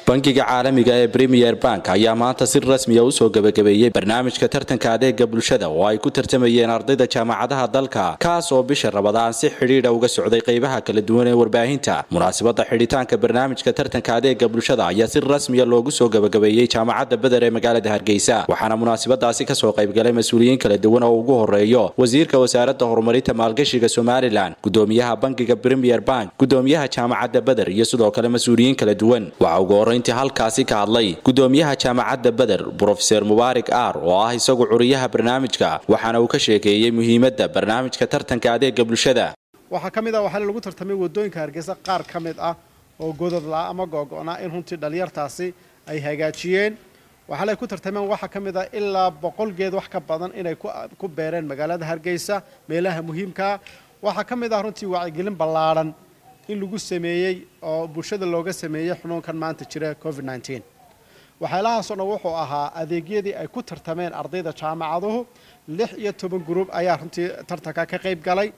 bankiga caalamiga ee premier bank ayaa maanta si rasmiya usoo gebagabeeyey barnaamijka tartanka adeega bulshada oo ay ku tartamayeen ardayda jaamacadaha dalka kaas oo bisha rabadaan si xidhiidha uga socday qaybaha kala duwan ee warbaahinta munaasabada xidhitaanka barnaamijka tartanka adeega bulshada ayaa si rasmiya loogu soo gebagabeeyey jaamacadda beder ee magaalada hargeysa waxaana munaasabadaasi kasoo qaybgalay mas-uuliyiin kala duwan oo ugu horeeyo wasiirka wasaaradda horumarinta maalgashiga somalilan gudoomiyaha bankiga premier bank gudoomiyaha jaamacadda beder iyo sidoo kale mas-uuliyiin kala duwan waxaa ugu horeyntii halkaasi ka hadlay gudoomiyaha jaamacadda beder brofeser mubaarik aar oo ah isagu curiyaha barnaamijka waxaana uu ka sheekeeyey muhiimadda barnaamijka tartanka adeega bulshada waxaa ka mid ah waxaa lagu tartamay wadooyinka hargeysa qaar ka mid ah oo godod la ama googo-naa in runtii dhalinyartaasi ay hagaajiyeen waxaale ku tartameen waxaa ka mid ah ilaa boqol geed wax ka badan inay ku beereen magaalada hargeysa meelaha muhiimkaa waxaa ka mid ah runtii wacyigelin ballaadhan in lagu sameeyey oo bulshada looga sameeyey xunuunkan maanta jira covid nneteen waxyaalahaasoo dhan wuxuu ahaa adeegyadii ay ku tartameen ardayda jaamacaduhu lix iyo toban gruub ayaa runtii tartanka ka qayb galay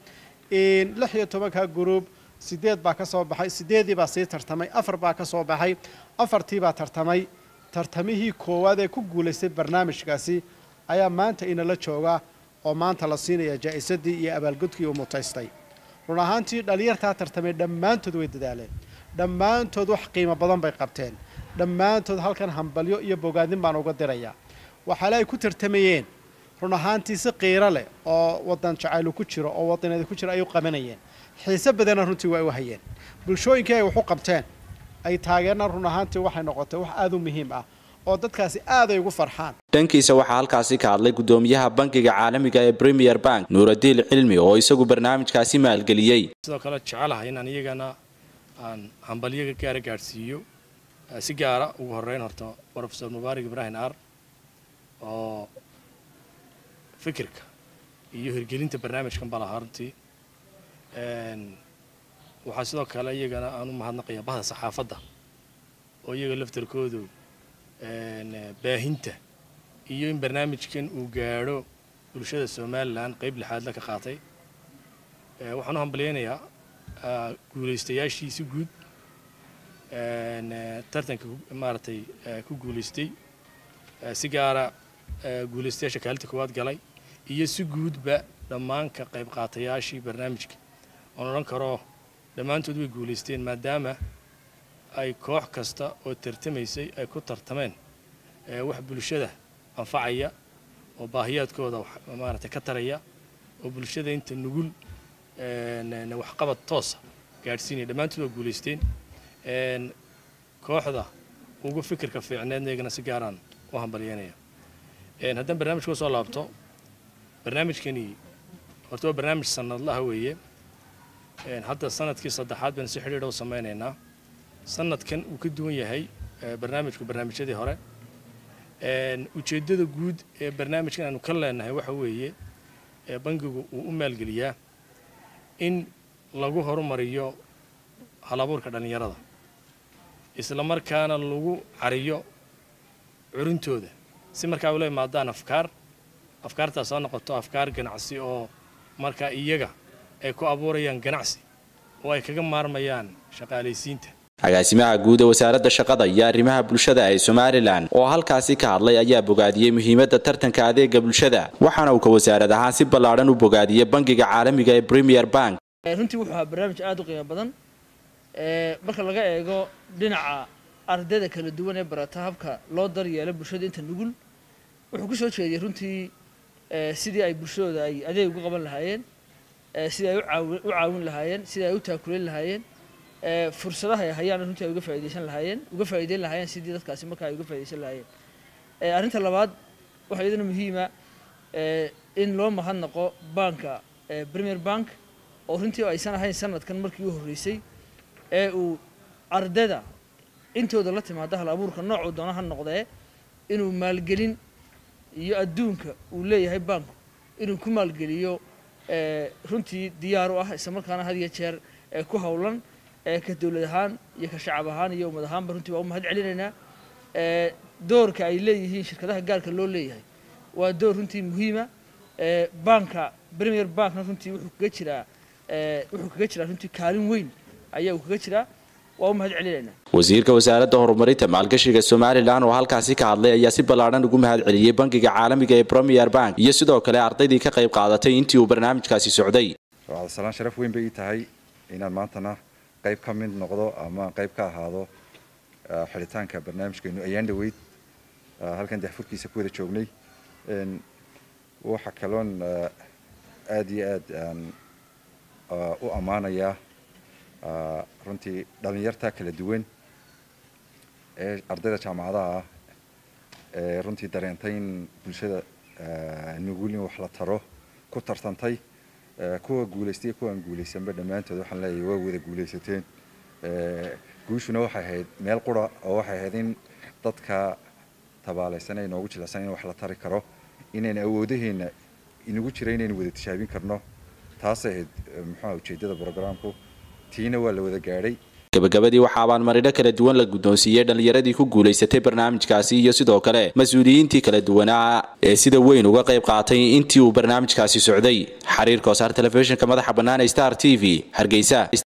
lix iyo tobanka gruub sideed baa ka soo baxay sideedii baa sii tartamay afar baa ka soo baxay afartii baa tartamay tartamihii koowaad ee ku guulaystay barnaamijkaasi ayaa maanta inala jooga oo maanta la siinaya jaa-isadii iyo abaalgudkii uu mutaystay run ahaantii dhalinyartaa tartamay dhammaantood way dadaaleen dhammaantood wax qiimo badan bay qabteen dhammaantood halkan hambalyo iyo bogaadin baan uga dirayaa waxaale ay ku tartamayeen run ahaantii si qiiro leh oo wadan jacaylu ku jiro oo wadaneeda ku jiro ay u qabanayeen xiise badanna runtii waa u hayeen bulshooyinkii ay wax u qabteen ay taageerna run ahaantii waxay noqotay wax aada u muhiim ah oo dadkaasi aad ay ugu farxaan dhankiisa waxaa halkaasi ka hadlay gudoomiyaha bankiga caalamiga ee premier bank nuuradiil cilmi oo isagu barnaamijkaasi maalgeliyey sidoo kale jecelahay inaan iyagana aan hambalyaga gaara gaadhsiiyo si gaara ugu horeyn horta rofesor mubaarik ibraahim ar oo fikirka iyo hirgelinta barnaamijkan balahaa runtii waxaa sidoo kale iyagana aan u mahadnaqaya bahda saxaafadda oo iyaga laftarkoodu baahinta iyo in barnaamijkan uu gaadho bulshada somalilan qayb lixaadla ka qaatay waxaan u hambalyaynayaa guulaystayaashiisi guud tartanka maaragtay ku guulaystay si gaara guulaystayaasha kaalinta koowaad galay iyo si guudba dhammaan ka qayb qaatayaashii barnaamijka oon odhan karo dhammaantood way guulaysteen maadaama ay koox kasta oo tartamaysay ay ku tartameen wax bulshada anfacaya oo baahiyaadkooda maaragtay ka taraya oo bulshada inta nugul waxqabad toosa gaadhsiinaya dhammaantood waa guulaysteen kooxda ugu fikirka fiicneedna iyagana si gaaraan u hambalyeynaya haddaan barnaamijka soo laabto barnaamijkani horta waa barnaamij sanadlaha weeye hadda sanadkii saddexaad baynu si xidhiidha u samaynaynaa sanadkan uu ka duwan yahay barnaamijku barnaamijyadii hore ujeeddada guud ee barnaamijkan aanu ka leenahay waxa weeye bankigu uu u maalgeliyaa in lagu horumariyo halabuurka dhallinyarada isla markaana lagu cariyo curintooda si markaa ula imaadaan afkaar afkaartaas soo noqoto afkaar ganacsi oo markaa iyaga ay ku abuurayaan ganacsi oo ay kaga maarmayaan shaqaalaysiinta agaasimaha guud ee wasaaradda shaqada iyo arrimaha bulshada ee somalilan oo halkaasi ka hadlay ayaa bogaadiyey muhiimadda tartanka adeega bulshada waxaana uu ka wasaarad ahaan si ballaadhan u bogaadiyey bankiga caalamiga ee premier bank runtii wuxuu ahaa barnaamij aada u qiimo badan marka laga eego dhinaca ardayda kala duwan ee barata habka loo daryeelo bulshada inta nugul wuxuu ku soo jeediyey runtii sidii ay bulshadooda ay adeeg ugu qaban lahaayeen sidii ay u caawin lahaayeen sidii ay u taakuleyn lahaayeen fursadaha ay hayaan runtii ay uga faa'idaysan lahaayeen uga faa'iideyn lahaayeen sidii dadkaasi markaa ay uga faa'idaysan lahaayeen arrinta labaad waxaa iyadana muhiima in loo mahadnaqo banka premier bank oo runtii aysan ahayn sanadkan markii u horreysay ee uu ardayda intooda la timaada hal abuurka noocuu doona ha noqdee inuu maalgelin iyo adduunka uu leeyahay banku inuu ku maalgeliyo runtii diyaar u ah isla markaana had iyo jeer ku howlan ka dowlad ahaan iyo ka shacab ahaan iyo ummad ahaanba runtii waa u mahad celinaynaa doorka ay leeyihiin shirkadaha gaarka loo leeyahay waa door runtii muhiima banka premier bankna runtii wuxuu kaga jiraa wuxuu kaga jiraa runtii kaalin weyn ayaa uu kaga jiraa waa u mahad celinaynaa wasiirka wasaaradda horumarinta maalgashiga somalilan oo halkaasi ka hadlay ayaa si ballaadhan ugu mahad celiyey bangiga caalamiga ee premier bank iyo sidoo kale ardaydii ka qayb qaadatay intii uu barnaamijkaasi socday cabdisalaan sharaf weyn bay ii tahay inaan maantana qayb ka mid noqdo ama qayb ka ahaado xidhitaanka barnaamijkeenu ayaan dhaweyd halkan daxfurkiisa ku wada joognay waxa kaloon aada iyo aad aan u ammaanayaa runtii dhallinyarta kala duwan ee ardayda jaamacadaha ah ee runtii dareentay in bulshada nugul in wax la taro ku tartantay kuwa guulaystay kuwa aan guulaysanba dhammaantood waxaan leeyahay waa wada guulaysateen guushuna waxay ahayd meel qura oo waxay ahayd in dadka tabaalaysan ee inoogu jilicsan in wax la tari karo inayna awoodaheenna inagu jira inaynu wada tishaabin karno taasay ahayd muxuuha ujeeddada brogramku tiina waa la wada gaadhay gabagabadii waxaa abaalmaridho kala duwan la guddoonsiiyey dhallinyaradii ku guulaysatay barnaamijkaasi iyo sidoo kale mas-uuliyiintii kala duwanaa ee sida weyn uga qayb qaatay intii uu barnaamijkaasi socday xiriirka wasaar telefishinka madaxa bannaan ee star t v hargeysa